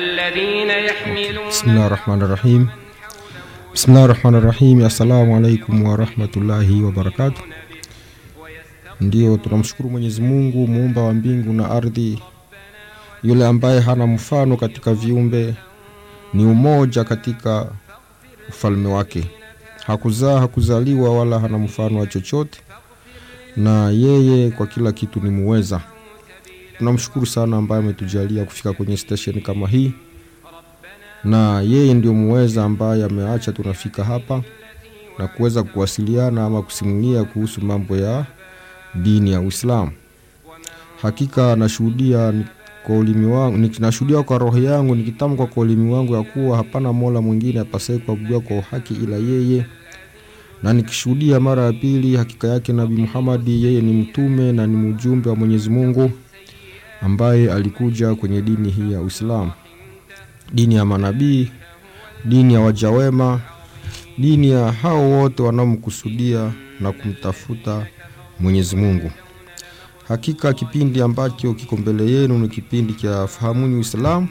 الذين يحملون Bismillah rahmani rahim. Bismillah rahmani rahim. Assalamu alaikum warahmatullahi wabarakatuh. Ndio tunamshukuru Mwenyezi Mungu muumba wa mbingu na ardhi, yule ambaye hana mfano katika viumbe, ni umoja katika ufalme wake, hakuzaa hakuzaliwa, wala hana mfano wa chochote, na yeye kwa kila kitu ni muweza. Tunamshukuru sana ambaye ametujalia kufika kwenye station kama hii na yeye ndio muweza ambaye ameacha tunafika hapa na kuweza kuwasiliana ama kusimulia kuhusu mambo ya dini ya Uislamu. Hakika nashuhudia ni- kwa ulimi wangu, ni- nashuhudia kwa roho yangu nikitamka kwa ulimi wangu ya kuwa hapana mola mwingine apasaye kuabudiwa kwa uhaki ila yeye, na nikishuhudia mara ya pili hakika yake Nabii Muhammadi yeye ni mtume na ni mjumbe wa Mwenyezi Mungu ambaye alikuja kwenye dini hii ya Uislamu dini ya manabii, dini ya wajawema, dini ya hao wote wanaomkusudia na kumtafuta Mwenyezi Mungu. Hakika kipindi ambacho kiko mbele yenu ni kipindi cha fahamuni Uislamu,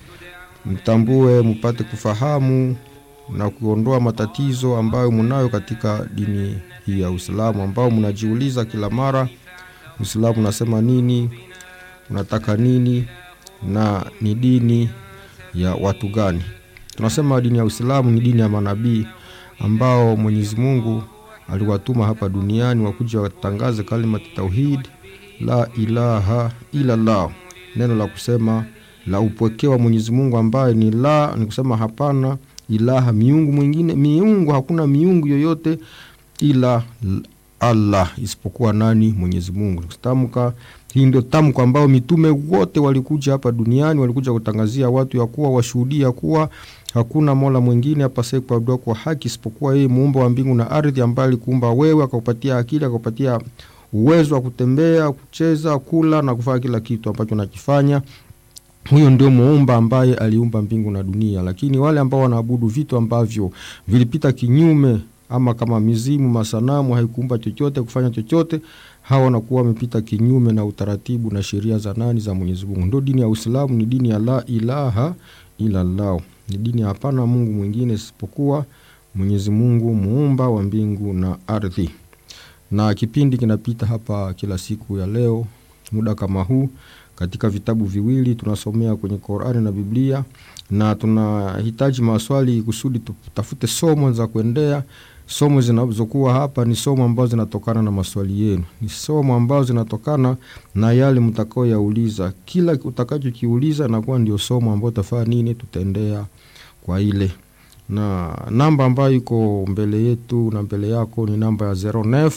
mtambue, mpate kufahamu na kuondoa matatizo ambayo mnayo katika dini hii ya Uislamu, ambao mnajiuliza kila mara, Uislamu unasema nini, unataka nini na ni dini ya watu gani? Tunasema dini ya Uislamu ni dini ya manabii ambao Mwenyezi Mungu aliwatuma hapa duniani wakuja watangaze kalimati tauhid, la ilaha ila Allah, neno la kusema la upweke wa Mwenyezi Mungu ambaye ni la, ni kusema hapana ilaha miungu mwingine, miungu hakuna miungu yoyote ila Allah isipokuwa nani? Mwenyezi Mungu. Tamka hii ndio tamko ambao mitume wote walikuja hapa duniani, walikuja kutangazia watu ya kuwa washuhudia kuwa hakuna mola mwingine apasaye kuabudiwa kwa haki isipokuwa yeye, muumba wa mbingu na ardhi, ambaye alikuumba wewe, akakupatia akili, akakupatia uwezo wa kutembea, kucheza, kula na kufanya kila kitu ambacho nakifanya huyo ndio muumba ambaye aliumba mbingu na dunia. Lakini wale ambao wanaabudu vitu ambavyo vilipita kinyume, ama kama mizimu, masanamu, haikuumba chochote, kufanya chochote, hawa wanakuwa wamepita kinyume na utaratibu na sheria za nani? Za Mwenyezi Mungu. Ndio dini ya Uislamu, ni dini ya la ilaha ila Allah, ni dini ya hapana Mungu mwingine isipokuwa Mwenyezi Mungu, muumba wa mbingu na ardhi. Na kipindi kinapita hapa kila siku ya leo muda kama huu katika vitabu viwili tunasomea kwenye Qur'ani na Biblia, na tunahitaji maswali kusudi tutafute somo za kuendea. Somo zinazokuwa hapa ni somo ambazo zinatokana na maswali yenu, ni somo ambazo zinatokana na yale mtakaoyauliza. Kila utakachokiuliza nakuwa ndio somo ambayo tafaa nini, tutaendea kwa ile na namba ambayo iko mbele yetu na mbele yako ni namba ya 09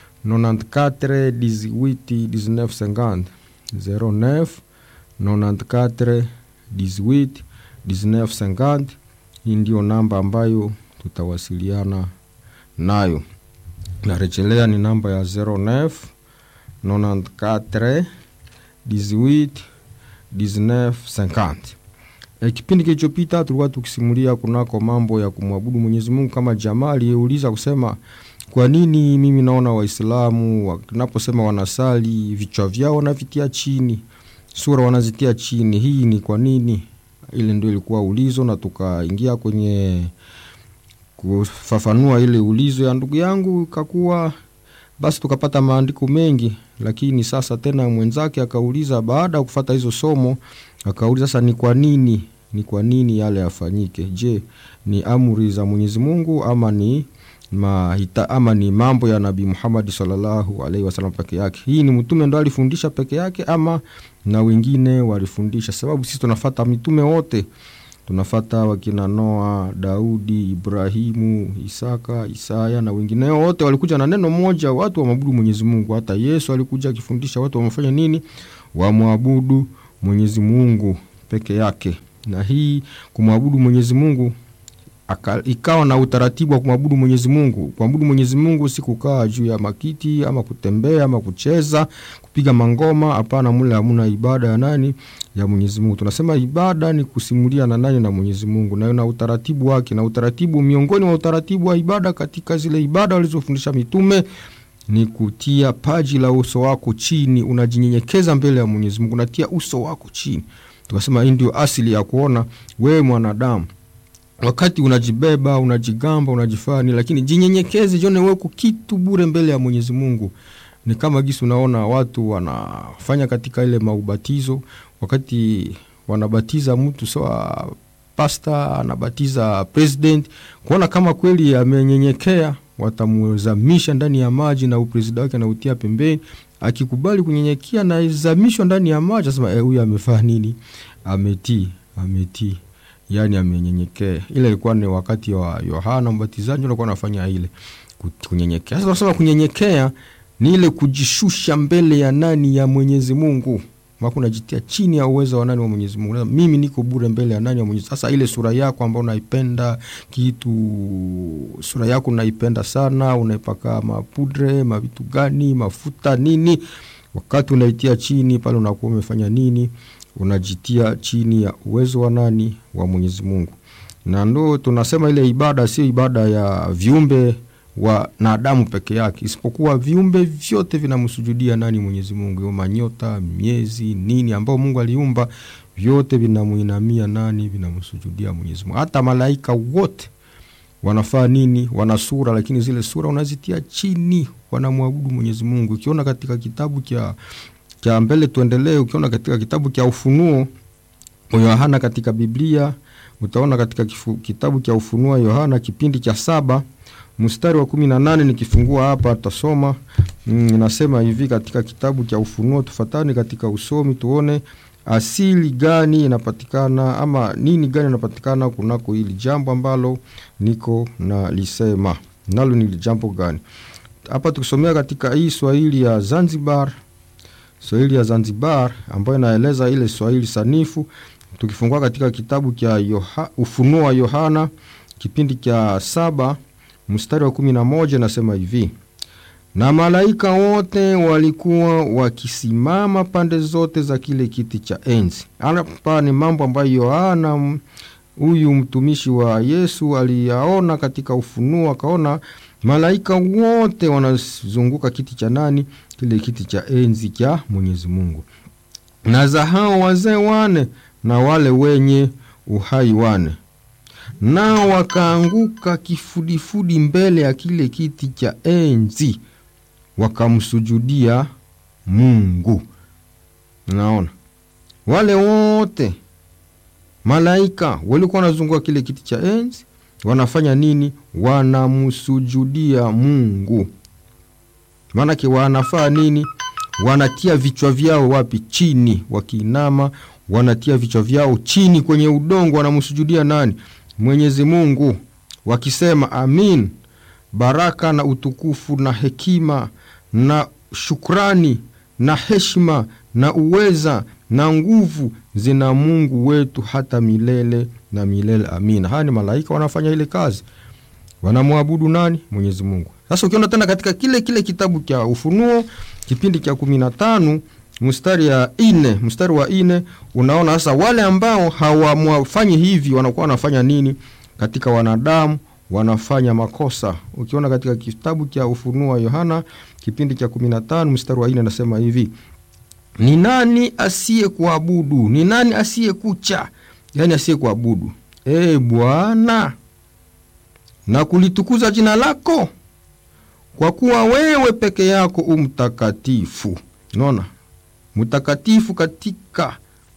94 18 19 50 09 94 18 19 50. Hii ndio namba ambayo tutawasiliana nayo. Narejelea ni namba ya 09 94 18 19 50. E, kipindi kilichopita tulikuwa tukisimulia kunako mambo ya kumwabudu Mwenyezi Mungu kama jamaa aliyeuliza kusema kwa nini mimi naona Waislamu wanaposema wanasali vichwa vyao wanavitia chini, sura wanazitia chini. Hii ni kwa nini? Ile ndio ilikuwa ulizo, na tukaingia kwenye kufafanua ile ulizo ya ndugu yangu, kakuwa basi tukapata maandiko mengi, lakini sasa tena mwenzake akauliza, baada ya kufata hizo somo, akauliza sasa, ni kwa nini, ni kwa nini yale yafanyike? Je, ni amri za Mwenyezi Mungu ama ni mahita, ama ni mambo ya Nabii Muhammad sallallahu alaihi wasallam peke yake? Hii ni mtume ndo alifundisha peke yake ama na wengine walifundisha? Sababu sisi tunafata mitume wote tunafata wakina Noa, Daudi, Ibrahimu, Isaka, Isaya na wengineo wote walikuja na neno moja, watu wamwabudu Mwenyezi Mungu. Hata Yesu alikuja akifundisha watu wamefanya nini? Wamwabudu Mwenyezi Mungu peke yake. Na hii kumwabudu Mwenyezi Mungu aka, ikawa na utaratibu wa kumwabudu Mwenyezi Mungu. Kumwabudu Mwenyezi Mungu si kukaa juu ya makiti ama kutembea ama kucheza, kupiga mangoma. Hapana, mule hamuna ibada ya nani? Ya Mwenyezi Mungu. Tunasema ibada ni kusimulia na nani? Na Mwenyezi Mungu, na na utaratibu wake, na utaratibu miongoni mwa utaratibu wa ibada katika zile ibada walizofundisha mitume ni kutia paji la uso wako chini, unajinyenyekeza mbele ya Mwenyezi Mungu, unatia uso wako chini tukasema hii ndio asili ya kuona wewe mwanadamu wakati unajibeba unajigamba unajifani lakini jinyenyekeze jione weko kitu bure mbele ya mwenyezi mungu ni kama gisi unaona watu wanafanya katika ile maubatizo wakati wanabatiza mtu sawa pasta anabatiza president kuona kama kweli amenyenyekea watamzamisha ndani ya maji na upresida wake anautia pembeni akikubali kunyenyekea naizamishwa ndani ya maji asema huyu e, amefaa nini ametii ametii yani amenyenyekea ile ilikuwa ni wakati wa yohana mbatizaji alikuwa anafanya ile kunyenyekea sasa tunasema kunyenyekea ni ile kujishusha mbele ya nani ya mwenyezi mungu mako unajitia chini ya uwezo wa nani wa mwenyezi mungu mimi niko bure mbele ya nani ya mwenyezi sasa ile sura yako ambayo unaipenda kitu sura yako unaipenda sana unaipaka mapudre mavitu gani mafuta nini wakati unaitia chini pale unakuwa umefanya nini unajitia chini ya uwezo wa nani wa mwenyezi mungu na ndo tunasema ile ibada sio ibada ya viumbe wanadamu peke yake isipokuwa viumbe vyote vinamsujudia nani mwenyezi mungu manyota miezi nini ambao mungu aliumba vyote vinamuinamia nani vinamsujudia mwenyezi mungu hata malaika wote wanafaa nini wana sura lakini zile sura unazitia chini wanamwabudu mwenyezi mungu ukiona katika kitabu cha cha mbele tuendelee ukiona katika kitabu cha ufunuo yohana katika biblia utaona katika kifu, kitabu cha ufunuo yohana kipindi cha saba mstari wa kumi na nane nikifungua hapa tasoma inasema mm, hivi katika kitabu cha ufunuo tufatani katika usomi tuone asili gani inapatikana ama nini gani inapatikana kunako hili jambo ambalo niko na lisema nalo ni jambo gani hapa tukisomea katika hii swahili ya zanzibar swahili ya zanzibar ambayo inaeleza ile swahili sanifu tukifungua katika kitabu cha Yoha, ufunuo wa yohana kipindi cha saba mstari wa kumi na moja nasema hivi na malaika wote walikuwa wakisimama pande zote za kile kiti cha enzi hapa ni mambo ambayo yohana huyu mtumishi wa yesu aliyaona katika ufunuo akaona malaika wote wanazunguka kiti cha nani kile kiti cha enzi cha mwenyezi mungu na za hao wazee wane na wale wenye uhai wane nao wakaanguka kifudifudi mbele ya kile kiti cha enzi wakamsujudia mungu naona wale wote malaika walikuwa wanazunguka kile kiti cha enzi wanafanya nini wanamsujudia mungu maanake wanafaa nini wanatia vichwa vyao wapi chini wakiinama wanatia vichwa vyao chini kwenye udongo wanamsujudia nani mwenyezi mungu wakisema amin baraka na utukufu na hekima na shukrani na heshima na uweza na nguvu zina mungu wetu hata milele na milele amina haya ni malaika wanafanya ile kazi wanamwabudu nani mwenyezi mungu sasa ukiona tena katika kile kile kitabu cha ufunuo kipindi cha kumi na tano mstari ya ine mstari wa ine unaona sasa wale ambao hawamwafanyi hivi wanakuwa wanafanya nini katika wanadamu wanafanya makosa ukiona katika kitabu cha ufunuo wa yohana kipindi cha kumi na tano mstari wa ine anasema hivi ni nani asiye kuabudu ni nani asiye kucha yaani asiye kuabudu e bwana na kulitukuza jina lako kwa kuwa wewe peke yako umtakatifu naona mtakatifu katika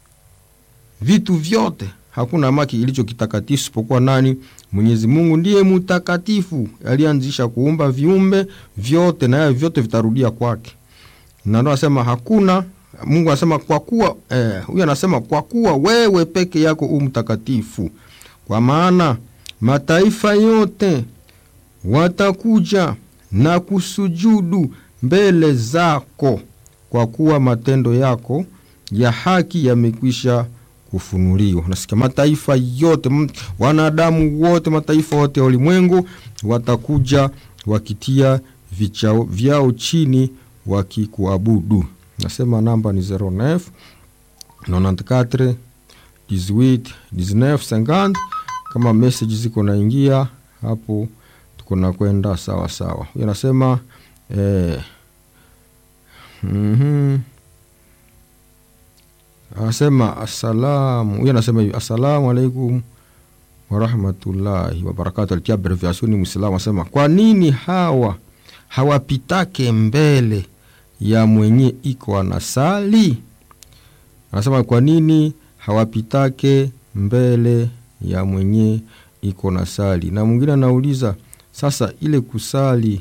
vitu vyote hakuna maki ilicho kitakatifu isipokuwa nani mwenyezi mungu ndiye mtakatifu alianzisha kuumba viumbe vyote naye vyote vitarudia kwake na ndo anasema hakuna mungu anasema kwa kuwa eh, huyu anasema kwa kuwa wewe peke yako u mtakatifu kwa maana mataifa yote watakuja na kusujudu mbele zako kwa kuwa matendo yako ya haki yamekwisha kufunuliwa nasikia mataifa yote m- wanadamu wote mataifa yote ya ulimwengu watakuja wakitia vichao vyao chini wakikuabudu nasema namba ni 09 94 18 19 50 kama message ziko naingia hapo tuko na kwenda sawa sawa huyo anasema eh, mm-hmm. anasema assalamu huyu anasema hivi assalamu alaikum warahmatullahi wabarakatu alitia abreviasioni mwislamu anasema kwa nini hawa hawapitake mbele ya mwenye iko anasali anasema kwa nini hawapitake mbele ya mwenye iko na sali na mwingine anauliza sasa ile kusali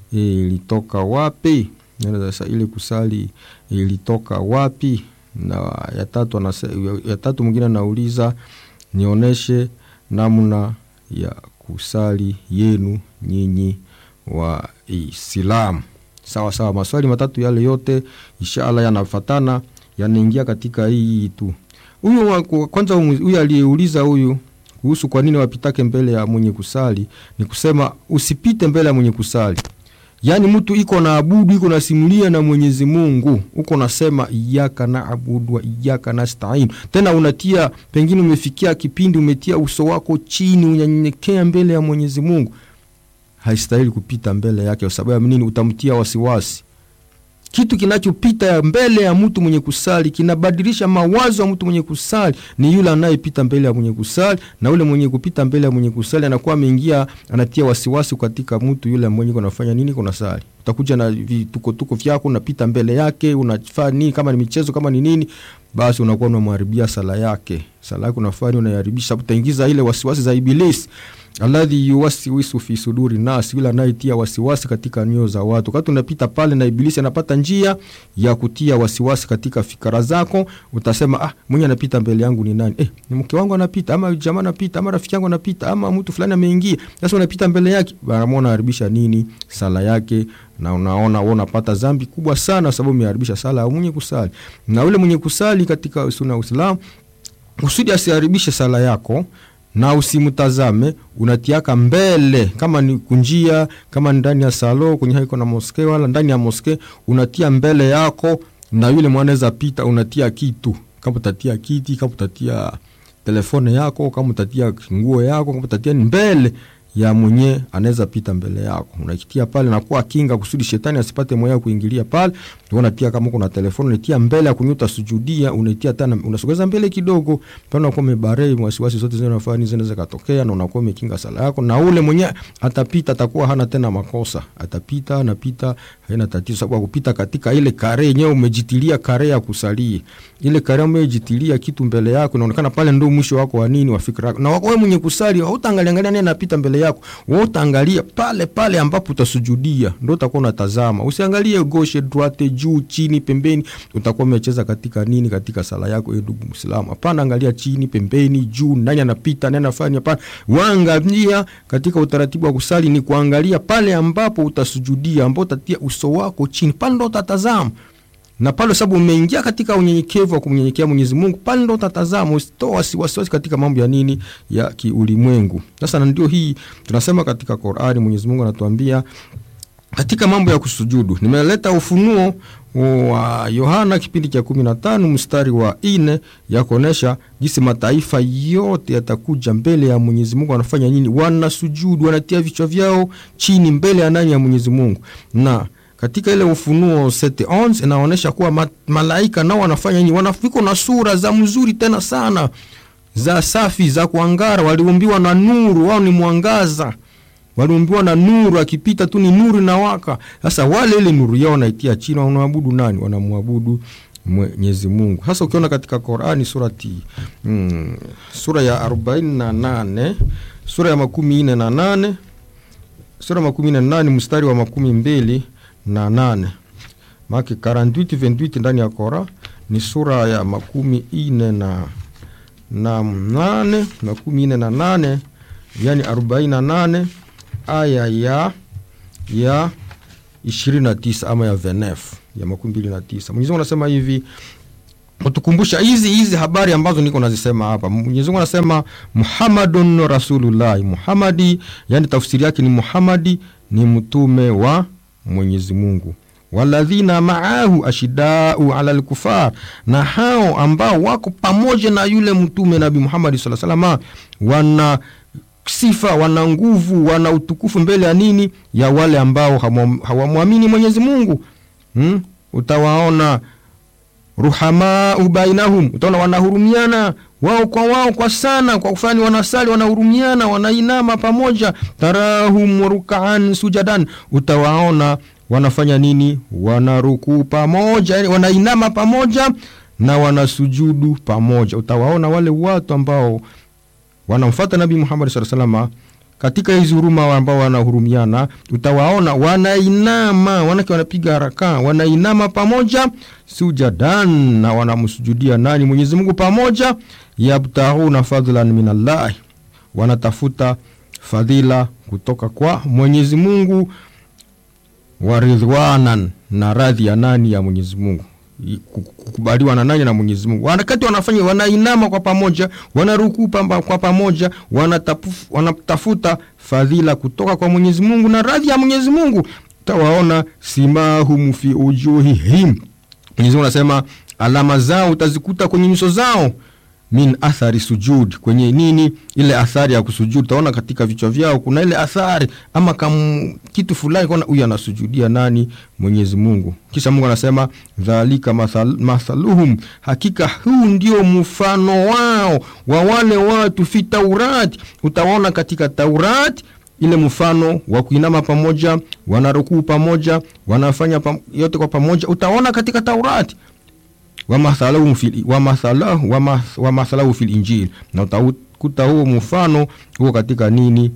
ilitoka wapi sasa ile kusali ilitoka wapi na ya tatu anase, ya tatu mwingine anauliza nionyeshe namna ya kusali yenu nyinyi wa Islamu. Sawa sawa, maswali matatu yale yote inshallah yanafatana yanaingia katika hii tu. Huyu kwanza, huyu aliyeuliza huyu kuhusu kwa nini wapitake mbele ya mwenye kusali, ni kusema usipite mbele ya mwenye kusali. Yaani mtu iko na abudu iko nasimulia na Mwenyezi Mungu, uko nasema iyaka na abudu wa iyaka nastain, tena unatia pengine, umefikia kipindi umetia uso wako chini, unyanyenyekea mbele ya Mwenyezi Mungu, haistahili kupita mbele yake. Kwa sababu ya nini? Utamtia wasiwasi. Kitu kinachopita mbele ya mtu mwenye kusali kinabadilisha mawazo ya mtu mwenye kusali ni yule anayepita mbele ya mwenye kusali, na yule mwenye kupita mbele ya mwenye kusali anakuwa ameingia, anatia wasiwasi katika mtu yule mwenye kunafanya nini, kuna sali. Utakuja na vitukotuko vyako, unapita mbele yake, unafanya nini, kama ni michezo, kama ni nini, basi unakuwa unamharibia sala yake. Sala yake unafanya unaiharibisha, utaingiza ile wasiwasi za Ibilisi alladhi yuwasiwisu fi suduri nas, yule anayetia wasiwasi katika nyoyo za watu. Wakati unapita pale na Ibilisi anapata njia ya kutia wasiwasi katika fikra zako, utasema ah, mwenye anapita mbele yangu ni nani? Eh, ni mke wangu anapita, ama jamaa anapita, ama rafiki yangu anapita, ama mtu fulani ameingia. Sasa unapita mbele yake, bana unaharibisha nini sala yake, na unaona wewe unapata dhambi kubwa sana, sababu umeharibisha sala ya mwenye kusali. Na yule mwenye kusali katika sunna ya Uislamu kusudi asiharibishe sala yako na usimtazame, unatiaka mbele, kama ni kunjia, kama ni ndani ya salo kwenye haiko na moske, wala ndani ya moske, unatia mbele yako, na yule mwanaweza pita, unatia kitu, kama utatia kiti, kama utatia telefone yako, kama utatia nguo yako, kama utatia ni mbele ya mwenye anaweza pita mbele yako, unakitia pale na kuwa kinga kusudi shetani asipate moyo kuingilia pale. Unatia kama kuna telefoni unatia mbele ya kunyuta sujudia, unaitia tena, unasogeza mbele kidogo, pale unakuwa umebare wasiwasi zote zinazofanya zinaweza katokea, na unakuwa umekinga sala yako, na ule mwenye atapita atakuwa hana tena makosa, atapita anapita, haina tatizo, sababu kupita katika ile kare yenyewe umejitilia kare ya kusalia, ile kare umejitilia kitu mbele yako, inaonekana pale ndio mwisho wako wa nini wa fikra yako, na wewe mwenye kusali hautaangalia angalia nani anapita mbele yako wewe utaangalia pale pale ambapo utasujudia, ndio utakuwa unatazama. Usiangalie gauche droite, juu chini, pembeni, utakuwa umecheza katika nini katika sala yako, e ndugu Muislamu. Hapana, angalia chini, pembeni, juu, nani anapita, nani anafanya. Hapana, waangalia katika utaratibu wa kusali ni kuangalia pale ambapo utasujudia, ambapo utatia uso wako chini, pale ndio utatazama na pale sababu umeingia katika unyenyekevu wa kumnyenyekea Mwenyezi Mungu, pale ndo utatazama, usitoa wasiwasi katika mambo ya nini ya kiulimwengu. Sasa na ndio hii tunasema katika Qur'ani, Mwenyezi Mungu anatuambia katika mambo ya kusujudu. Nimeleta ufunuo wa Yohana kipindi cha kumi na tano mstari wa ine ya kuonesha jinsi mataifa yote yatakuja mbele ya Mwenyezi Mungu, wanafanya nini? Wanasujudu, wanatia vichwa vyao chini mbele ya nani? Ya Mwenyezi Mungu na katika ile Ufunuo 7:11 inaonyesha kuwa ma, malaika nao wanafanya nini? Wanafika na sura za mzuri tena sana za safi za kuangara, waliumbiwa na nuru, wao ni mwangaza, waliumbiwa na nuru, akipita tu ni nuru inawaka. Sasa wale ile nuru yao wanaitia chini, wanaabudu nani? Wanamwabudu Mwenyezi Mungu. Hasa ukiona katika Qur'ani surati mm, sura ya 48 sura ya makumi nne na nane sura ya makumi nne na nane mstari wa makumi mbili na nane make 48 28 ndani ya Kora ni sura ya makumi ine na na nane makumi ine na nane yani arobaini na nane aya ya ya ishirini na tisa ama ya venef ya makumi mbili na tisa Mwenyezi Mungu anasema hivi utukumbusha hizi hizi habari ambazo niko nazisema hapa. Mwenyezi Mungu anasema Muhammadun Rasulullah, Muhammadi, yani tafsiri yake ni Muhammadi ni mtume wa Mwenyezi Mungu. Waladhina maahu ashidau ala lkufar, na hao ambao wako pamoja na yule mtume Nabi Muhammad sallallahu alaihi wasallam wana sifa, wana nguvu, wana utukufu mbele ya nini? Ya wale ambao hawamwamini Mwenyezi Mungu. Hmm? Utawaona ruhamau bainahum, utaona wanahurumiana wao kwa wao kwa sana, kwa kufanya wanasali, wanahurumiana, wanainama pamoja. tarahum rukaan sujadan, utawaona wanafanya nini? Wanarukuu pamoja, yani wanainama pamoja na wanasujudu pamoja. Utawaona wale watu ambao wanamfata Nabii Muhammad sallallahu alaihi wasallam katika hizi huruma ambao wanahurumiana, utawaona wanainama, wanake wanapiga haraka, wanainama pamoja sujadan, na wanamsujudia nani? Mwenyezi Mungu pamoja. Yabtaghuna fadlan min Allah, wanatafuta fadhila kutoka kwa Mwenyezi Mungu, waridhwanan, na radhi ya nani? Ya Mwenyezi Mungu kukubaliwa na nani? Na Mwenyezi Mungu. Wakati wanafanya wanainama kwa pamoja, wanarukuu kwa pamoja, wanatafuta fadhila kutoka kwa Mwenyezi Mungu na radhi ya Mwenyezi Mungu. Utawaona simahum fi ujuhihim, Mwenyezi Mungu anasema alama zao utazikuta kwenye nyuso zao min athari sujud, kwenye nini? Ile athari ya kusujud. Utaona katika vichwa vyao kuna ile athari ama kam kitu fulani, kona huyu anasujudia nani? Mwenyezi Mungu. Kisha Mungu anasema dhalika mathal, mathaluhum, hakika huu ndio mfano wao wa wale watu fi Taurati. Utaona katika Taurati ile mfano wa kuinama pamoja, wanarukuu pamoja, wanafanya pam, yote kwa pamoja, utaona katika Taurati wamathalahu fil wamathalahu wamathalahu fil Injili, na utakuta huo mfano huo katika nini?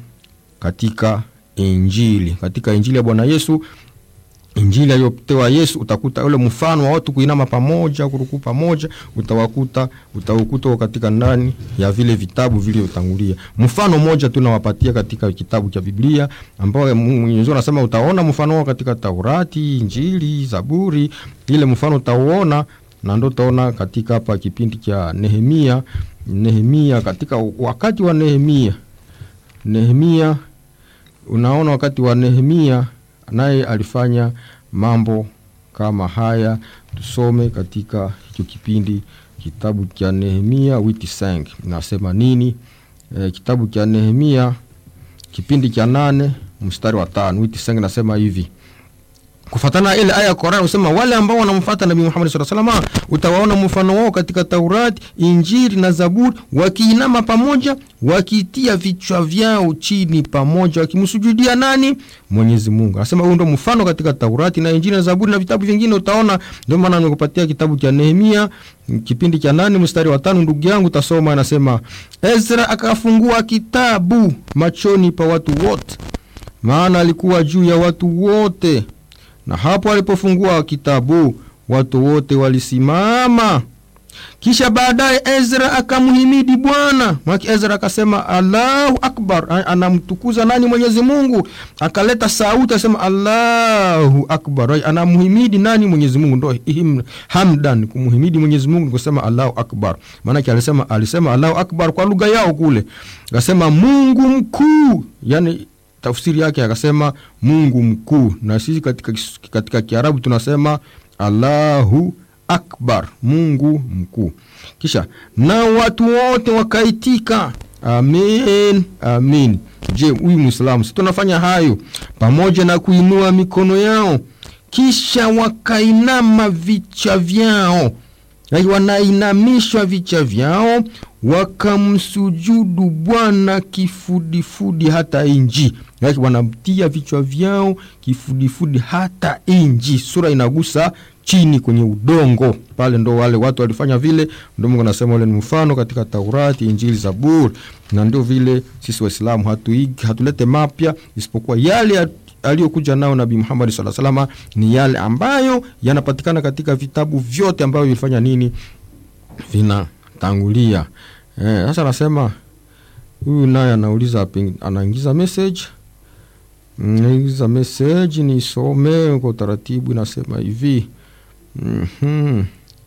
Katika Injili, katika Injili ya Bwana Yesu, Injili aliyopewa Yesu, utakuta ule mfano wa watu kuinama pamoja, kurukuu pamoja, utawakuta utaukuta katika ndani ya vile vitabu vilivyotangulia. Mfano mmoja tu nawapatia katika kitabu cha Biblia ambao Mwenyezi Mungu anasema utaona mfano wao katika Taurati, Injili, Zaburi, ile mfano utauona na ndo utaona katika hapa kipindi cha Nehemia. Nehemia, katika wakati wa Nehemia, Nehemia, unaona wakati wa Nehemia naye alifanya mambo kama haya. Tusome katika hicho kipindi kitabu cha Nehemia witi sang nasema nini? E, kitabu cha Nehemia kipindi cha nane mstari wa tano witi sang nasema hivi kufatana ile aya ya Qur'an usema wale ambao wanamfuata Nabii Muhammad sallallahu alaihi wasallam utawaona mfano wao katika Taurati, Injili na Zaburi, wakiinama pamoja, wakitia vichwa vyao chini pamoja, wakimsujudia nani? Mwenyezi Mungu. Anasema huo ndio mfano katika Taurati na Injili na Zaburi na vitabu vingine utaona. Ndio maana nimekupatia kitabu cha Nehemia kipindi cha nane mstari wa tano, ndugu yangu tasoma, anasema Ezra akafungua kitabu machoni pa watu wote, maana alikuwa juu ya watu wote na hapo alipofungua kitabu watu wote walisimama. Kisha baadaye Ezra akamhimidi Bwana mwaki. Ezra akasema Allahu akbar, anamtukuza nani? Mwenyezi Mungu. Akaleta sauti asema Allahu akbar, anamhimidi nani? Mwenyezi Mungu. Ndo hamdan, kumhimidi Mwenyezi Mungu kusema Allahu akbar. Maanake alisema alisema Allahu akbar kwa lugha yao kule, akasema Mungu mkuu, yani tafsiri yake akasema Mungu mkuu, na sisi katika, katika Kiarabu tunasema Allahu akbar, Mungu mkuu. Kisha na watu wote wakaitika amin, amin. Je, huyu Muislamu si tunafanya hayo pamoja na kuinua mikono yao, kisha wakainama vichwa vyao, wanainamishwa vichwa vyao wakamsujudu Bwana kifudifudi hata inji, yake wanamtia vichwa vyao kifudifudi hata inji. Sura inagusa chini kwenye udongo pale, ndo wale watu walifanya vile. Ndo Mungu anasema ule ni mfano katika Taurati, Injili, Zaburi, na ndio vile sisi Waislamu hatuigi hatulete mapya isipokuwa yale aliyokuja nao Nabii Muhammad sallallahu alaihi wasallam, ni yale ambayo yanapatikana katika vitabu vyote ambavyo vilifanya nini, vinatangulia Eh, sasa anasema huyu naye anauliza, anaingiza message, anaingiza message nisome kwa utaratibu. Inasema hivi mm -hmm.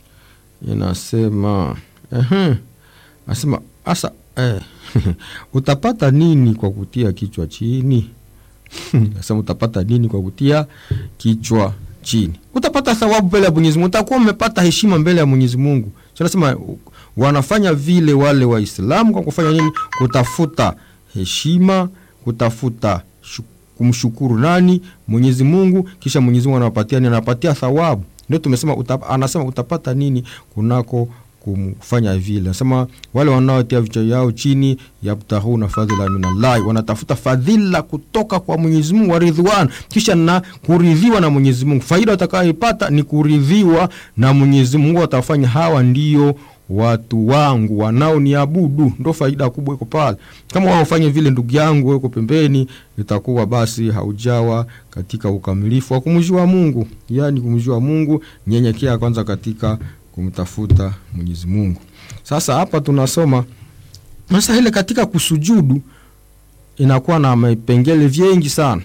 Inasema uh Anasema asa eh, utapata nini kwa kutia kichwa chini? Nasema utapata nini kwa kutia kichwa chini? Utapata thawabu mbele ya Mwenyezi Mungu, utakuwa umepata heshima mbele ya Mwenyezi Mungu. Tunasema wanafanya vile wale Waislamu kwa kufanya nini? Kutafuta heshima, kutafuta kumshukuru nani? Mwenyezi Mungu. Kisha Mwenyezi Mungu anawapatia ni anawapatia thawabu. ndio tumesema utap, anasema utapata nini kunako kumfanya vile anasema wale wanaotia vichwa vyao chini yabtahuna fadhila minallahi wanatafuta fadhila kutoka kwa mwenyezi mungu wa ridhwan kisha na kuridhiwa na mwenyezi mungu faida watakayoipata ni kuridhiwa na mwenyezi mungu watafanya hawa ndio watu wangu wanaoniabudu ndo faida kubwa iko pale kama waofanye vile ndugu yangu weko pembeni itakuwa basi haujawa katika ukamilifu wa kumjua mungu yaani kumjua mungu nyenyekea kwanza katika kumtafuta mwenyezi mungu sasa hapa tunasoma sasa ile katika kusujudu inakuwa na vipengele vingi sana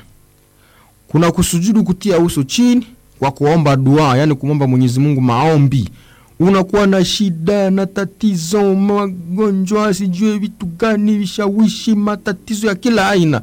kuna kusujudu kutia uso chini kwa kuomba dua yani kumwomba mwenyezi mungu maombi unakuwa na shida na tatizo magonjwa sijue vitu gani vishawishi matatizo ya kila aina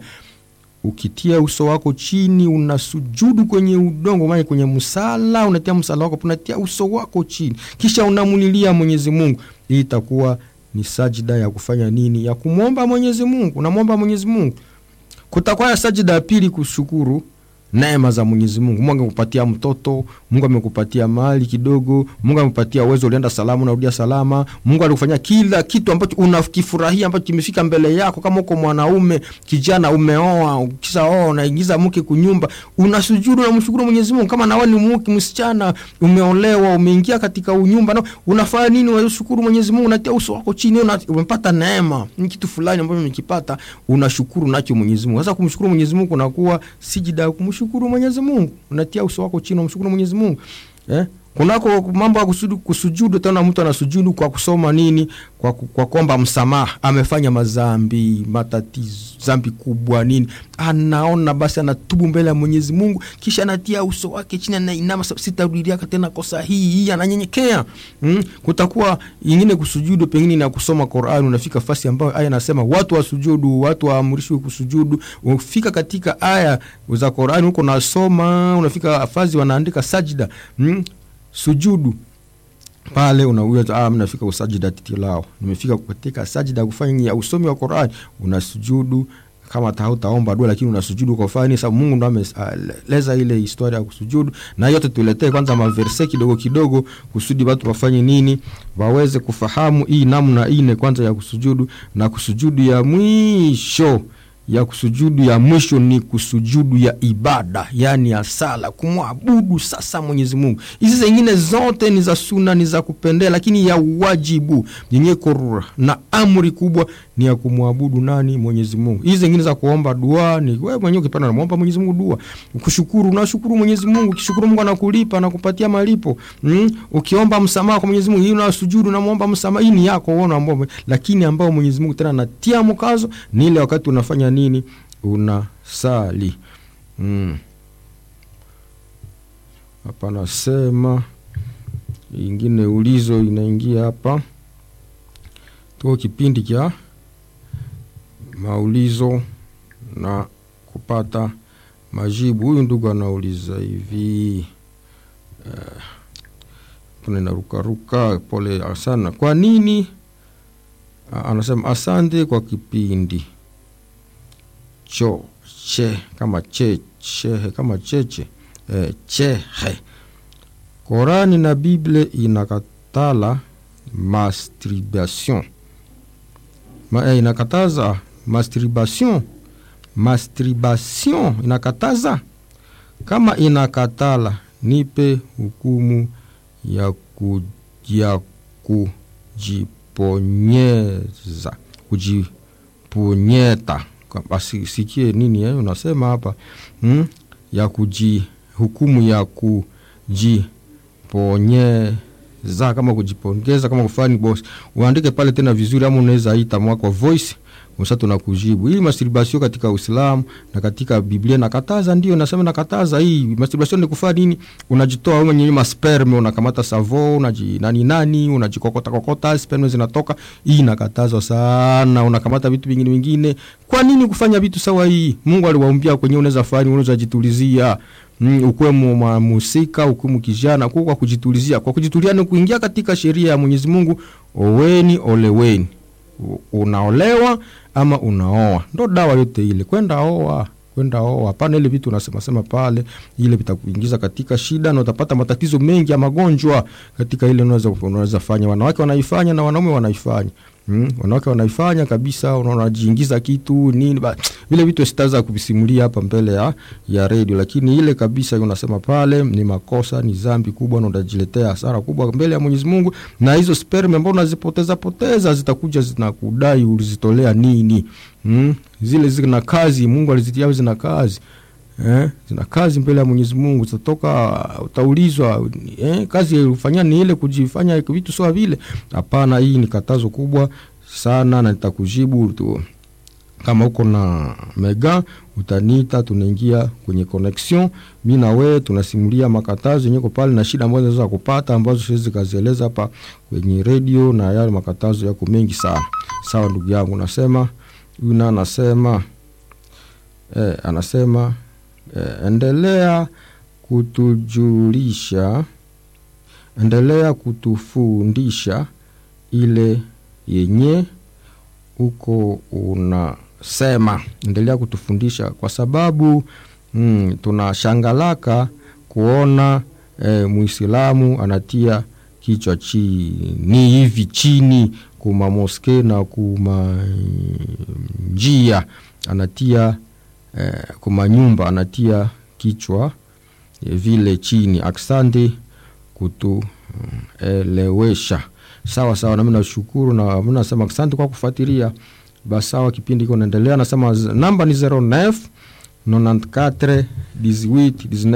ukitia uso wako chini unasujudu kwenye udongo maana kwenye msala unatia msala wako unatia uso wako chini kisha unamulilia mwenyezi mungu hii itakuwa ni sajida ya kufanya nini ya kumwomba mwenyezi mungu unamwomba mwenyezi mungu kutakuwa ya sajida ya pili kushukuru neema za mwenyezi mungu mungu amekupatia mtoto mungu amekupatia mali kidogo mungu amekupatia uwezo ulienda salama unarudia salama mungu alikufanyia kila kitu ambacho unakifurahia ambacho kimefika mbele yako kama uko mwanaume kijana umeoa ukisha oa unaingiza mke kunyumba unasujudu unamshukuru mwenyezi mungu kama nawe ni mke msichana umeolewa umeingia katika unyumba na unafanya nini unashukuru mwenyezi mungu unatia uso wako chini una, umepata neema ni kitu fulani ambacho umekipata unashukuru nacho mwenyezi mungu sasa kumshukuru mwenyezi mungu unakuwa sijida ya kumshukuru kumshukuru mwenyezi mungu unatia uso wako chini umshukuru mwenyezi mungu eh? kunako mambo ya kusujudu, kusujudu tena mtu anasujudu kwa kusoma nini kwa, kwa kuomba msamaha amefanya mazambi matatizo zambi kubwa nini anaona basi anatubu mbele ya mwenyezi mungu kisha anatia uso wake chini anainama sitarudiaka tena kosa hii hii ananyenyekea mm? kutakuwa ingine kusujudu pengine na kusoma qurani unafika fasi ambayo aya anasema watu wasujudu watu waamrishwe kusujudu ufika katika aya za qurani huko nasoma unafika fazi wanaandika sajida mm? sujudu pale unaweza ah, nafika usajida titilao nimefika katika sajida kufanya usomi wa Qur'an unasujudu kama hautaomba dua lakini unasujudu kwa fani sababu Mungu ndo ameleza ile historia ya kusujudu na yote tuletee kwanza maverse kidogo kidogo kusudi watu wafanye nini waweze kufahamu hii namna ine kwanza ya kusujudu na kusujudu ya mwisho ya kusujudu ya mwisho ni kusujudu ya ibada yani ya sala kumwabudu sasa mwenyezi mungu hizi zengine zote ni za suna ni za kupendea lakini ya wajibu yenye korura na amri kubwa ni ya kumwabudu nani mwenyezi mungu hizi zengine za kuomba dua ni wewe mwenyewe ukipenda namwomba mwenyezi mungu dua kushukuru unashukuru mwenyezi mungu ukishukuru mungu anakulipa anakupatia malipo mm? ukiomba msamaha kwa mwenyezi mungu hii unasujudu unamwomba msamaha hii ni yako uona ambao lakini ambao mwenyezi mungu tena anatia mkazo ni ile wakati unafanya nini unasali mm. hapa nasema ingine ulizo inaingia hapa tuko kipindi cha maulizo na kupata majibu huyu ndugu anauliza hivi uh, narukaruka pole sana kwa nini uh, anasema asante kwa kipindi cho che kama che chehe kama cheche eh, chehe Korani na Bible inakatala masturbation Ma, eh, inakataza masturbation masturbation inakataza kama inakatala nipe hukumu ya, ku, ya kujiponyeza kujiponyeta asikie nini eh, unasema hapa hmm? ya kuji hukumu ya kujiponyeza kama kujipongeza kama kufani boss uandike pale tena vizuri ama unaweza ita mwako voice msa tunakujibu hii masturbation katika uislamu na katika biblia nakataza ndio nasema nakataza hii masturbation ni kufanya nini unajitoa wewe mwenyewe masperme unakamata savo unaji nani nani unajikokota kokota sperme zinatoka hii nakatazwa sana unakamata vitu vingine vingine kwa nini kufanya vitu sawa hii mungu aliwaumbia kwenye unaweza fani unaweza jitulizia mm, ukuwe mhusika ukuwe kijana kwa kwa kujitulizia kwa kujitulia ni kuingia katika sheria ya mwenyezi mungu oweni oleweni unaolewa ama unaoa ndo dawa yote ile kwenda oa kwenda oa. Hapana, ile vitu unasema sema pale, ile vitakuingiza katika shida na utapata matatizo mengi ya magonjwa katika ile unaweza unaweza fanya. Wanawake wanaifanya na wanaume wanaifanya. Mm, wanawake wanaifanya kabisa, unajiingiza kitu nini ba, vile vitu sitaweza kuvisimulia hapa mbele ya, ya redio, lakini ile kabisa unasema pale ni makosa, ni dhambi kubwa na utajiletea hasara kubwa mbele ya Mwenyezi Mungu, na hizo sperm ambao unazipoteza poteza zitakuja zinakudai ulizitolea nini? Mm, zile zina kazi, Mungu alizitia zina kazi Eh, zina kazi mbele ya Mwenyezi Mungu, zitatoka utaulizwa, eh, kazi ulifanya ni ile kujifanya vitu sawa vile. Hapana, hii ni katazo kubwa sana, na nitakujibu tu kama uko na mega utaniita, tunaingia kwenye connection, mi na wewe tunasimulia makatazo yenye pale na shida ambazo zinaweza kupata ambazo siwezi kazieleza hapa kwenye radio, na yale makatazo yako mengi sana. Sawa ndugu yangu, nasema yuna anasema eh, anasema eh, endelea kutujulisha, endelea kutufundisha ile yenye uko unasema, endelea kutufundisha kwa sababu mm, tunashangalaka kuona eh, Muislamu anatia kichwa chini hivi chini kuma moske na kuma njia anatia eh, kuma nyumba anatia kichwa eh, vile chini. Aksante kutuelewesha. Mm, sawa sawa, nami nashukuru na mi nasema asante kwa kufuatilia. Basi sawa, kipindi iko naendelea. Nasema namba ni 09 94 18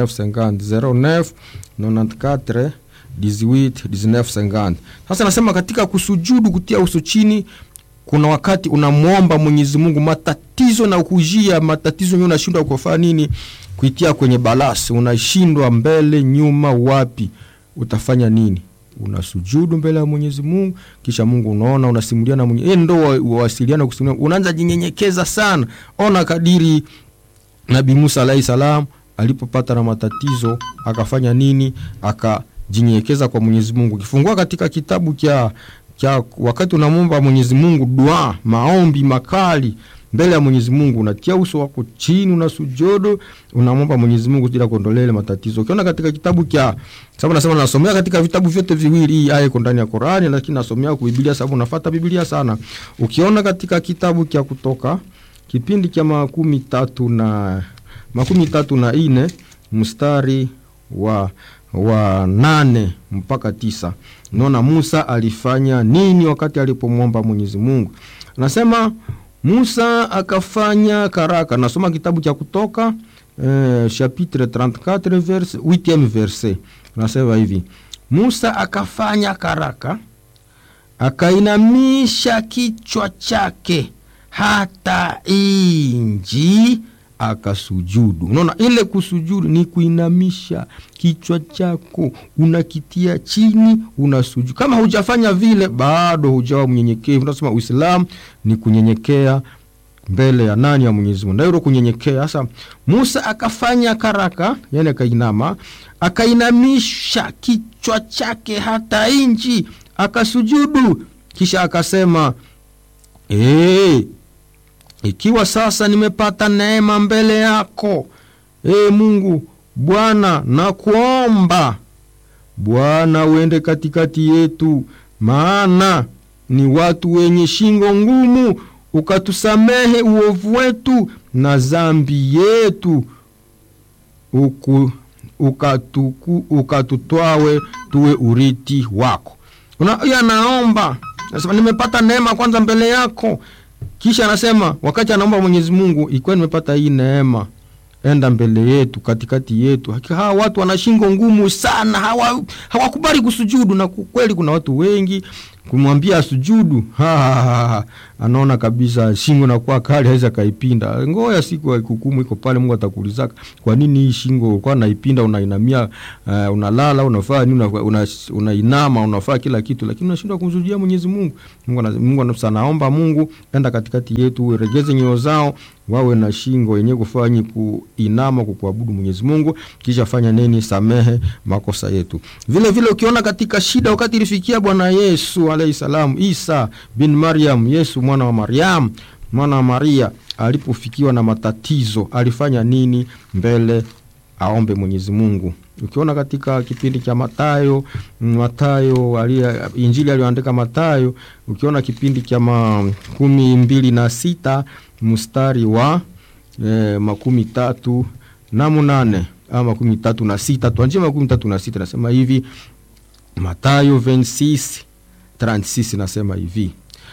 19 50 09 94 18 19 50. Sasa nasema katika kusujudu, kutia uso chini kuna wakati unamwomba Mwenyezi Mungu matatizo na kujia matatizo yenyewe, unashindwa kufanya nini, kuitia kwenye balasi, unashindwa mbele nyuma, wapi utafanya nini? Unasujudu mbele ya Mwenyezi Mungu, kisha Mungu unaona, unasimulia na Mwenyezi Mungu, ndo wawasiliana kusimulia, unaanza jinyenyekeza sana. Ona kadiri Nabii Musa alayhi salam alipopata na matatizo akafanya nini? Akajinyenyekeza kwa Mwenyezi Mungu. Ukifungua katika kitabu cha cha wakati unamwomba Mwenyezi Mungu dua, maombi makali mbele ya Mwenyezi Mungu, unatia uso wako chini, una sujudu, unamwomba Mwenyezi Mungu bila kuondolea ile matatizo. Ukiona katika kitabu cha sababu nasema nasomea katika vitabu vyote viwili, hii aya iko ndani ya Qur'ani, lakini nasomea kwa Biblia sababu nafuata Biblia sana. Ukiona katika kitabu cha Kutoka kipindi cha makumi tatu na makumi tatu na ine mstari wa wa nane mpaka tisa naona Musa alifanya nini wakati alipomwomba Mwenyezi Mungu. Anasema Musa akafanya karaka. Nasoma kitabu cha Kutoka eh, chapitre 34 verse 8 verse, nasema hivi Musa akafanya karaka, akainamisha kichwa chake hata inji akasujudu. Unaona, ile kusujudu ni kuinamisha kichwa chako, unakitia chini, unasujudu. Kama hujafanya vile, bado hujawa mnyenyekevu. Tunasema Uislamu ni kunyenyekea mbele ya nani? Ya Mwenyezi Mungu, ndio kunyenyekea. Sasa Musa akafanya karaka, yani akainama, akainamisha kichwa chake hata inchi, akasujudu, kisha akasema hey, ikiwa sasa nimepata neema mbele yako, e Mungu Bwana, nakuomba Bwana uende katikati yetu, maana ni watu wenye shingo ngumu, ukatusamehe uovu wetu na zambi yetu, uku ukatuku, ukatutwawe tuwe uriti wako. Una, anaomba nasema nimepata neema kwanza mbele yako kisha anasema wakati anaomba Mwenyezi Mungu, ikiwa nimepata hii neema, enda mbele yetu, katikati yetu. Hawa watu wana shingo ngumu sana, hawa hawakubali kusujudu, na kweli kuna watu wengi kumwambia sujudu, anaona kabisa shingo nakuwa kali, hawezi akaipinda. Ngoja siku ya hukumu iko pale, Mungu atakuulizaka kwa nini hii shingo kwa naipinda, unainamia, uh, unalala, unafaa nini, unainama, una unafaa kila kitu, lakini unashindwa kumsujudia Mwenyezi Mungu. Mungu Mungu anaomba Mungu, enda katikati yetu, uregeze nyoyo zao wawe na shingo yenye kufanyi kuinama kukuabudu Mwenyezi Mungu, kisha fanya nini? Samehe makosa yetu. Vile vile ukiona katika shida, wakati ilifikia Bwana Yesu alayhi salam, Isa bin Maryam, Yesu mwana wa Maryam, mwana wa maria alipofikiwa na matatizo alifanya nini mbele aombe mwenyezi mungu ukiona katika kipindi cha matayo matayo alia, injili aliyoandika matayo ukiona kipindi cha makumi mbili na sita mstari wa eh, makumi tatu na munane ama makumi tatu na sita tuanjie makumi tatu na sita nasema hivi matayo 26 36 nasema hivi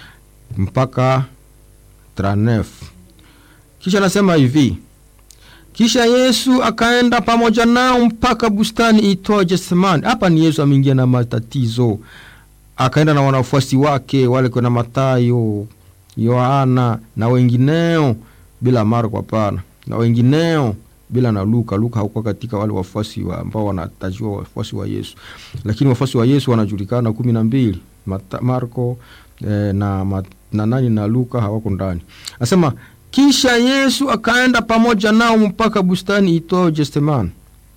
mpaka 39 kisha nasema hivi kisha yesu akaenda pamoja nao mpaka bustani itwayo getsemani hapa ni yesu ameingia na matatizo akaenda na wanafuasi wake wale kuna matayo yohana na wengineo bila marko hapana na wengineo bila na luka luka hakuwa katika wale wafuasi wa, ambao wanatajiwa wafuasi wa yesu lakini wafuasi wa yesu wanajulikana kumi na mbili marko eh, na, ma, na nani na luka hawako ndani asema kisha yesu akaenda pamoja nao mpaka bustani itwayo getsemani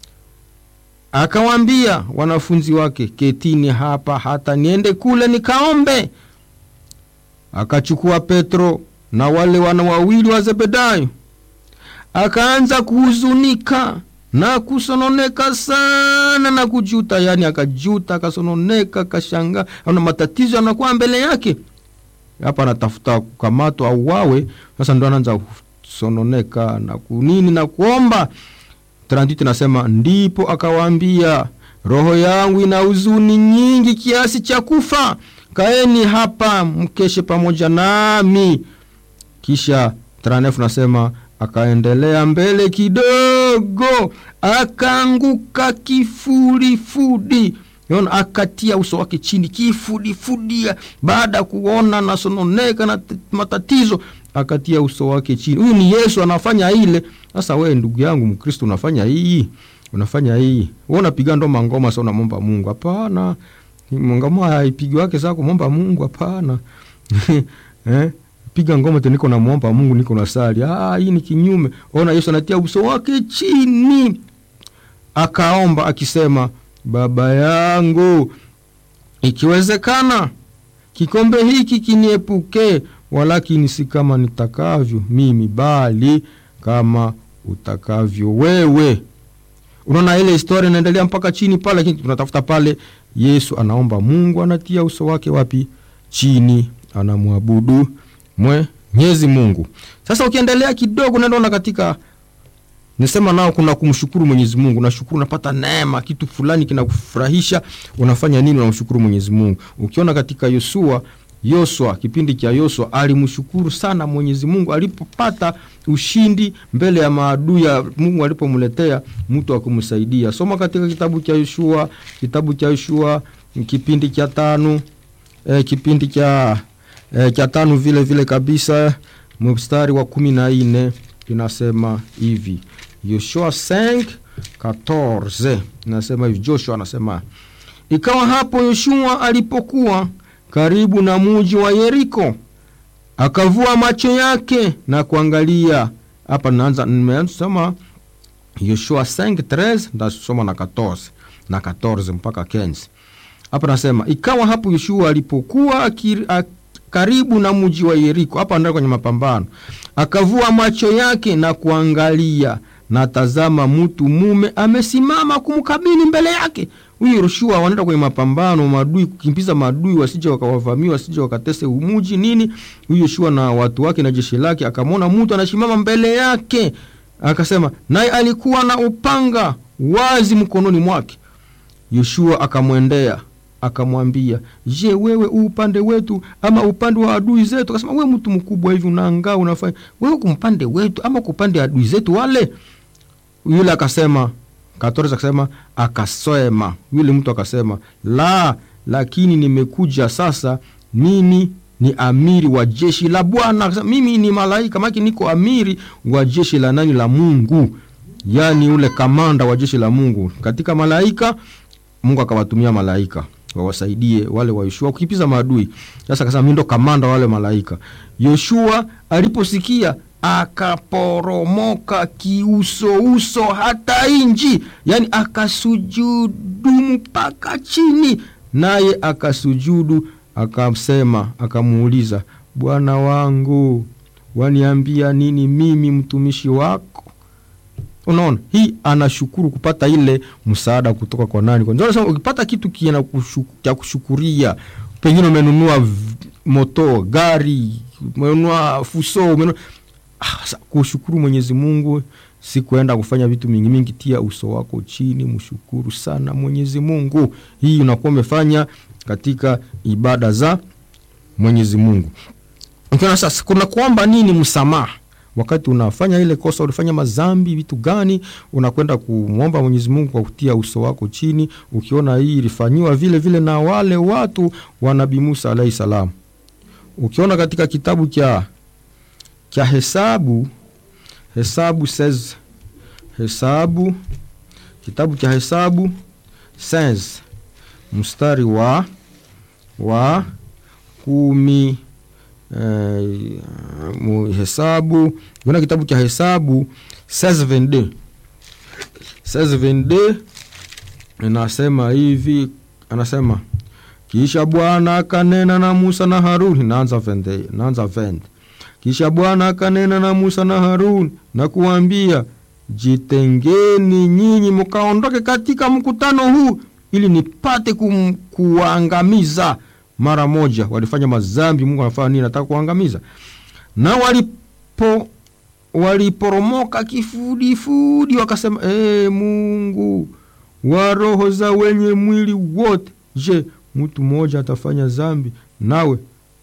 akawaambia wanafunzi wake ketini hapa hata niende kule nikaombe akachukua petro na wale wana wawili wa zebedayo akaanza kuhuzunika na kusononeka sana na kujuta yani akajuta akasononeka akashangaa ana matatizo yanakuwa mbele yake hapa anatafuta kukamatwa au wawe sasa ndo anaanza kusononeka na kunini na kuomba tranditi nasema ndipo akawaambia roho yangu ina huzuni nyingi kiasi cha kufa kaeni hapa mkeshe pamoja nami kisha tranef nasema akaendelea mbele kidogo akaanguka kifudifudi Yona akatia uso wake chini kifudifudi baada ya kuona nasononeka na matatizo akatia uso wake chini huyu ni yesu anafanya ile sasa wewe ndugu yangu mkristo unafanya hii unafanya hii we unapiga ndo mangoma sa unamomba mungu hapana ngoma haipigi wake saa kumomba mungu hapana eh? piga ngoma te niko namwomba mungu niko na sali ah, hii ni kinyume ona yesu anatia uso wake chini akaomba akisema baba yangu ikiwezekana kikombe hiki kiniepuke walakini si kama nitakavyo mimi bali kama utakavyo wewe unaona ile historia inaendelea mpaka chini pale lakini tunatafuta pale yesu anaomba mungu anatia uso wake wapi chini anamwabudu mwenyezi mungu sasa ukiendelea kidogo nandaona katika nisema nao kuna kumshukuru mwenyezi mungu unashukuru unapata neema kitu fulani kinakufurahisha unafanya nini unamshukuru mwenyezi mungu ukiona katika yosua yoswa kipindi cha yoswa alimshukuru sana mwenyezi mungu alipopata ushindi mbele ya maadui ya mungu alipomletea mtu akumsaidia soma katika kitabu cha yoshua kitabu cha yoshua kipindi cha tano e, kipindi cha e, cha tano vile vile kabisa mstari wa kumi na nne inasema hivi yoshua 5 14 inasema hivi joshua anasema ikawa hapo yoshua alipokuwa karibu na muji wa yeriko akavua macho yake na kuangalia hapa naanza nimesoma yoshua 5 ndasoma na 14 na 14 mpaka 15 hapa nasema ikawa hapo yoshua alipokuwa akir, ak, karibu na mji wa yeriko hapa ndio kwenye mapambano akavua macho yake na kuangalia na tazama mtu mume amesimama kumkabili mbele yake huyu yoshua wanaenda kwenye mapambano madui kukimbiza madui wasije wakawavamia wasije wakatese umuji nini huyu yoshua na watu wake na jeshi lake akamwona mtu anasimama mbele yake akasema naye alikuwa na upanga wazi mkononi mwake yoshua akamwendea akamwambia je wewe u upande wetu ama upande wa adui zetu akasema we mtu mkubwa hivi unaangaa unafanya wewe kumpande wetu ama kupande adui zetu wale yule akasema katoreza akasema akasema yule mtu akasema la lakini nimekuja sasa mimi ni amiri wa jeshi la bwana mimi ni malaika maki niko amiri wa jeshi la nani la mungu yaani ule kamanda wa jeshi la mungu katika malaika mungu akawatumia malaika wawasaidie wale wa yoshua kukipiza maadui sasa akasema mi ndo kamanda wale malaika yoshua aliposikia akaporomoka kiusouso hata inji yani akasujudu mpaka chini naye akasujudu akamsema akamuuliza bwana wangu waniambia nini mimi mtumishi wako unaona hii anashukuru kupata ile msaada kutoka kwa nani kwa ndio nasema ukipata kitu kina kushu- cha kushukuria pengine umenunua v- moto gari umenunua fuso umenunua ah, sa- kushukuru mwenyezi mungu si kuenda kufanya vitu mingi mingi tia uso wako chini mshukuru sana mwenyezi mungu hii unakuwa umefanya katika ibada za mwenyezi mungu ukiona sasa kuna kuomba nini msamaha wakati unafanya ile kosa ulifanya mazambi vitu gani unakwenda kumwomba mwenyezi mungu kwa kutia uso wako chini ukiona hii ilifanyiwa vile vile na wale watu wa nabii musa alahi salam ukiona katika kitabu cha cha hesabu hesabu says hesabu kitabu cha hesabu says mstari wa wa kumi eh, mu- hesabu kuna kitabu cha hesabu 1622 1622 inasema hivi anasema kisha bwana akanena na musa na haruni naanza vende naanza vende kisha bwana akanena na musa na haruni na kuwambia jitengeni nyinyi mkaondoke katika mkutano huu ili nipate kum, kuwaangamiza mara moja walifanya mazambi mungu anafanya nini nataka kuangamiza na walipo waliporomoka kifudifudi wakasema ee mungu wa roho za wenye mwili wote je mtu mmoja atafanya zambi nawe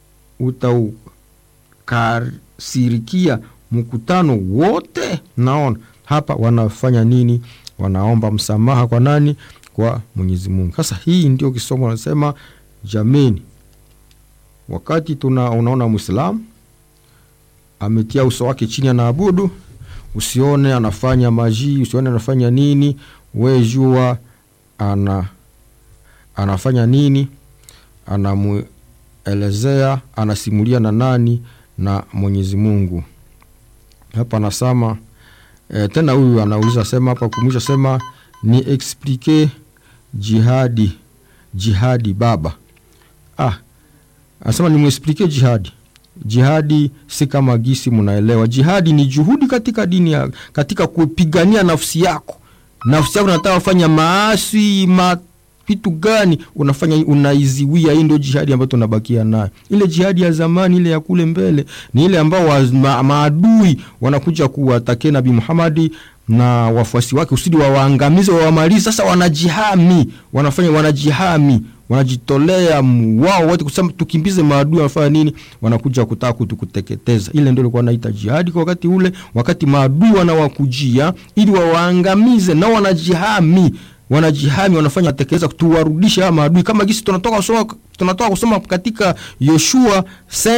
utaukasirikia mkutano wote naona hapa wanafanya nini wanaomba msamaha kwa nani kwa mwenyezi mungu sasa hii ndio kisomo anasema jameni wakati tuna unaona mwislamu ametia uso wake chini anaabudu usione anafanya majii usione anafanya nini we jua ana anafanya nini anamwelezea anasimulia na nani na mwenyezi mungu hapa anasema e, tena huyu anauliza sema hapa kumwisha sema ni explike jihadi jihadi baba ah, anasema nimwesplike jihadi jihadi si kama gisi mnaelewa jihadi ni juhudi katika dini ya, katika kupigania nafsi yako nafsi yako nataka kufanya maasi ma vitu gani unafanya unaiziwia hii ndio jihadi ambayo tunabakia nayo ile jihadi ya zamani ile ya kule mbele ni ile ambao wa, ma, maadui wanakuja kuwatakia nabii muhamadi na wafuasi wake usidi wawaangamize wawamalizi sasa wanajihami wanafanya wanajihami wanajitolea wao wote kusema tukimbize maadui wanafanya nini wanakuja kutaka kutukuteketeza ile ndio ilikuwa naita jihadi kwa wakati ule wakati maadui wanawakujia ili wawaangamize nao wanajihami wanajihami wanafanya tekeleza tuwarudishe hawa maadui kama gisi tunatoka kusoma, tunatoka kusoma katika yoshua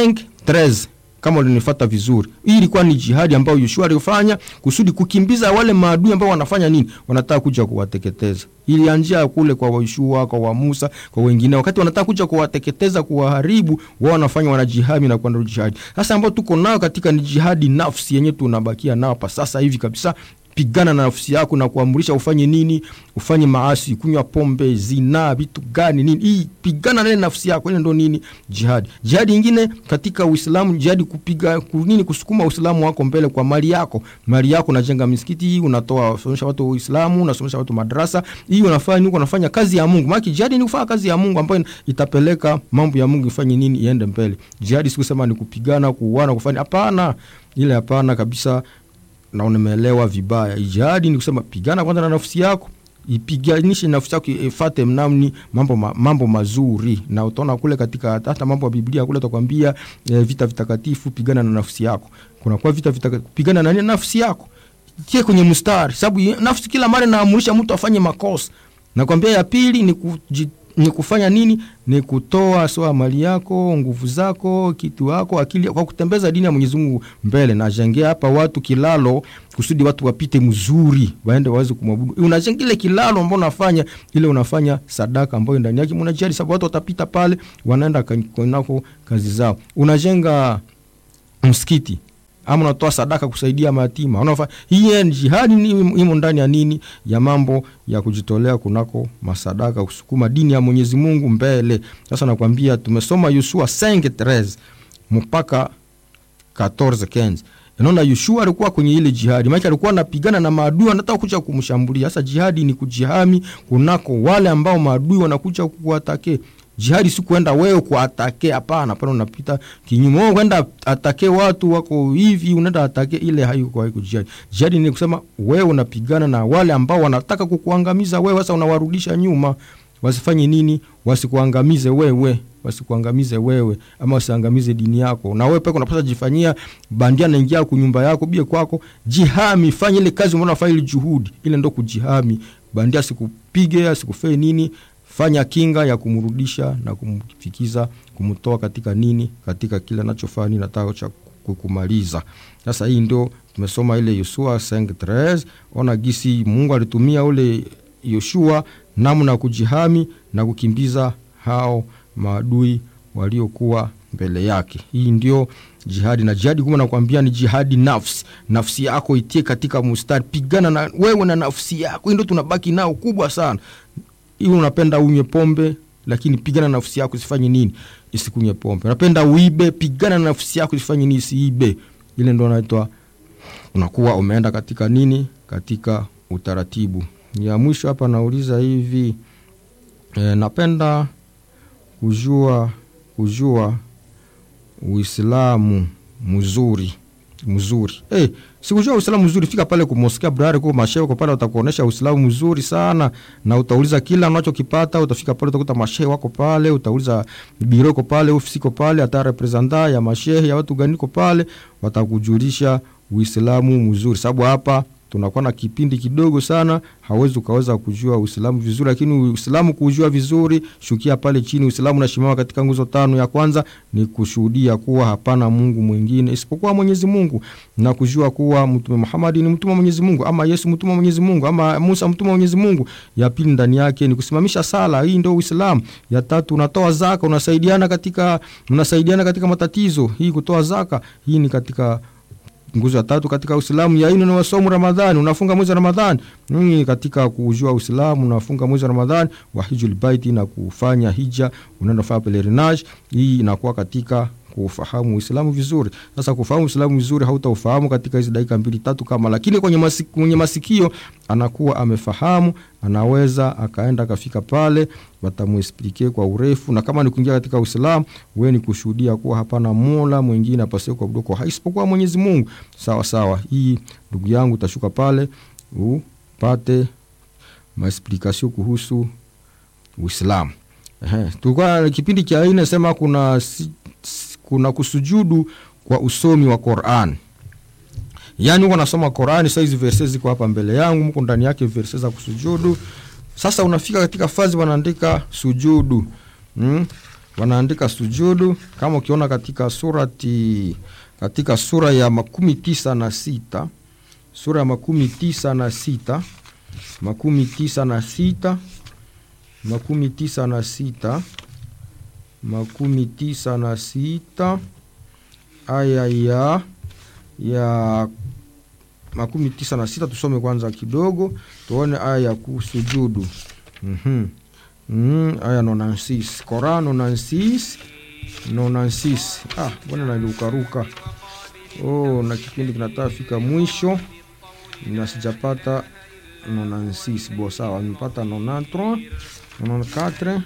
5 kama ulinifata vizuri hii ilikuwa ni jihadi ambayo yoshua alifanya kusudi kukimbiza wale maadui ambao wanafanya nini wanataka kuja kuwateketeza ilianjia kule kwa yoshua kwa wa musa kwa wengine wakati wanataka kuja kuwateketeza kuwaharibu wao wanafanya wanajihami na kuanda jihadi sasa ambao tuko nao katika ni jihadi nafsi yenyewe tunabakia nao pa sasa hivi kabisa pigana na nafsi yako na kuamrisha ufanye nini ufanye maasi kunywa pombe zinaa vitu gani nini hii pigana na ile nafsi yako ile ndo nini jihadi jihadi ingine katika uislamu jihadi kupiga nini kusukuma uislamu wako mbele kwa mali yako mali yako unajenga misikiti unatoa unasomesha watu uislamu unasomesha watu madrasa hii unafanya nini unafanya kazi ya mungu maana jihadi ni kufanya kazi ya mungu ambayo itapeleka mambo ya mungu ifanye nini iende mbele jihadi sikusema ni kupigana kuuana kufanya hapana ile hapana kabisa na umeelewa vibaya jihadi ni kusema pigana kwanza na nafsi yako ipiganishe nafsi yako ifate mnamni mambo, ma, mambo mazuri na utaona kule katika hata mambo ya biblia kule takwambia e, vita vitakatifu pigana na nafsi yako kunakuwa vita vitakatifu pigana na nafsi yako tie kwenye mstari sababu nafsi kila mara naamurisha mtu afanye makosa nakwambia ya pili ni kujit ni kufanya nini ni kutoa soa mali yako nguvu zako kitu yako akili kwa kutembeza dini ya mwenyezi mungu mbele najengea hapa watu kilalo kusudi watu wapite mzuri waende waweze kumwabudu unajenga ile kilalo ambao unafanya ile unafanya sadaka ambayo ndani yake mnajali sababu watu watapita pale wanaenda kunako kazi zao unajenga msikiti ama unatoa sadaka kusaidia mayatima unafa hii jihadi imo ndani ya nini ya mambo ya kujitolea kunako masadaka kusukuma dini ya mwenyezi mungu mbele sasa nakwambia tumesoma yusua 5 mpaka 14 15 naona Yoshua alikuwa kwenye ile jihadi, maana alikuwa anapigana na maadui wanataka kuja kumshambulia. Sasa jihadi ni kujihami kunako wale ambao maadui wanakuja kuatake. Jihadi si kwenda wewe kuatake, hapana. Pale unapita kinyume, wewe kwenda atake watu wako hivi, unaenda atake, ile haiko haiko jihadi. Jihadi ni kusema wewe unapigana na wale ambao wanataka kukuangamiza wewe, sasa unawarudisha nyuma wasifanye nini? Wasikuangamize wewe, wasikuangamize wewe, ama wasiangamize dini yako. Na wewe peke unapaswa jifanyia bandia, naingia ku nyumba yako bie kwako, jihami, fanye ile kazi umeona, fanya ile juhudi ile, ndo kujihami. Bandia asikupige asikufee nini, fanya kinga ya kumrudisha na kumfikiza, kumtoa katika nini, katika kile anachofanya nataka cha kumaliza. Sasa hii ndio tumesoma ile Yoshua 5:13 ona gisi Mungu alitumia ule Yoshua namna ya kujihami na kukimbiza hao maadui waliokuwa mbele yake. Hii ndio jihadi, na jihadi kuma nakwambia ni jihadi nafsi. Nafsi yako itie katika mustari, pigana na wewe na nafsi yako. Hii ndio tunabaki nao kubwa sana. Hiyo unapenda unywe pombe, lakini pigana na nafsi yako isifanye nini? Isikunywe pombe. Unapenda uibe, pigana na nafsi yako isifanye nini? Isiibe. Ile ndio naitwa unakuwa umeenda katika nini? Katika utaratibu ya mwisho hapa nauliza hivi e, napenda kujua kujua Uislamu mzuri mzuri. Hey, sikujua Uislamu mzuri, fika pale kumoskia brari kwa mashehe wako pale, watakuonesha Uislamu mzuri sana, na utauliza kila unachokipata. Utafika pale utakuta mashehe wako pale, utauliza biro iko pale, ofisi iko pale, hata representa ya mashehe ya watu gani iko pale, watakujulisha Uislamu mzuri, sababu hapa tunakuwa na kipindi kidogo sana, hawezi ukaweza kujua Uislamu vizuri. Lakini Uislamu kujua vizuri, shukia pale chini. Uislamu unasimama katika nguzo tano. Ya kwanza ni kushuhudia kuwa hapana Mungu mwingine isipokuwa Mwenyezi Mungu, na kujua kuwa Mtume Muhammad ni mtume wa Mwenyezi Mungu, ama Yesu mtume wa Mwenyezi Mungu, ama Musa mtume wa Mwenyezi Mungu. Ya pili ndani yake ni kusimamisha sala, hii ndio Uislamu. Ya tatu unatoa zaka, unasaidiana katika unasaidiana katika matatizo, hii kutoa zaka, hii ni katika nguzo ya tatu katika Uislamu. Ya nne ni wasomu Ramadhani, unafunga mwezi wa Ramadhani. Ni katika kujua Uislamu, unafunga mwezi wa Ramadhani, wa hijul baiti na kufanya hija, unaenda kufanya pelerinage. Hii inakuwa katika kufahamu Uislamu vizuri. Sasa kufahamu Uislamu vizuri hautaufahamu katika hizi dakika mbili tatu kama, lakini kwenye masikio, kwenye masikio anakuwa amefahamu, anaweza akaenda akafika pale, watamuexplique kwa urefu. Na kama ni kuingia katika Uislamu, wewe ni kushuhudia kuwa hapana mola mwingine apasee kuabudiwa kwa haki isipokuwa Mwenyezi Mungu. Sawa sawa, hii ndugu yangu, utashuka pale upate maexplication kuhusu Uislamu. Ehe, tulikuwa kipindi cha nne sema kuna kuna kusujudu kwa usomi wa Qur'an. Yaani uko nasoma Qur'an, sasa hizi verses ziko hapa mbele yangu, mko ndani yake verses za kusujudu. Sasa unafika katika fazi wanaandika sujudu. Mm? Wanaandika sujudu kama ukiona katika surati katika sura ya makumi tisa na sita sura ya makumi tisa na sita makumi tisa na sita makumi tisa na sita makumi tisa na sita aya ya ya makumi tisa na sita tusome kwanza kidogo tuone aya ya kusujudu. mm-hmm. mm, aya nonansis Koran nonansis nonansis. Ah, bwana naliukaruka. Oh, na kipindi kinataka fika mwisho na sijapata nonansis. Bo, sawa, nimepata nonantro 94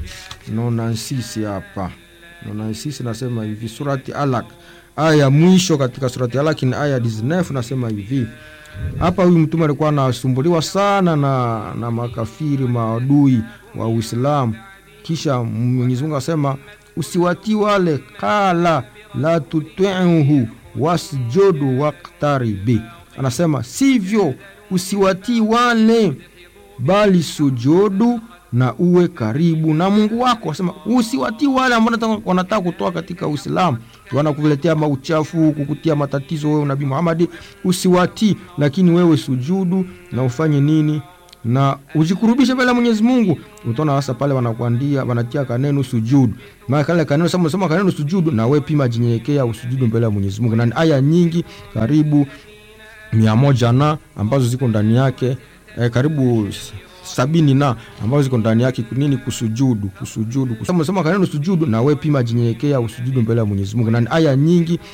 96 hapa 96 nasema hivi, surati Alaq aya ya mwisho katika surati Alaq ni aya 19, nasema hivi hapa. Huyu mtume alikuwa anasumbuliwa sana na, na makafiri maadui wa Uislamu, kisha Mwenyezi Mungu asema usiwatii wale, kala la tutiuhu wasjudu waktaribi, anasema sivyo, usiwatii wale bali sujudu na uwe karibu na Mungu wako. Asema usiwatii wale ambao wanataka kutoa katika Uislamu, wanakuletea mauchafu, kukutia matatizo wewe Nabii Muhammad, usiwatii, lakini wewe sujudu na ufanye nini na ujikurubishe mbele ya Mwenyezi Mungu. Utaona hasa pale wanakuandia wanatia kaneno sujudu, maana kale kaneno sema sema kaneno sujudu, na wewe pima jinyenyekea usujudu mbele ya Mwenyezi Mungu, na aya nyingi karibu mia moja na ambazo ziko ndani yake eh, karibu sabini na ambazo ziko ndani yake nini, kusujudu kusujudu, kusema sema kaneno sujudu, na wewe pima jinyenyekea usujudu mbele ya Mwenyezi Mungu, na aya nyingi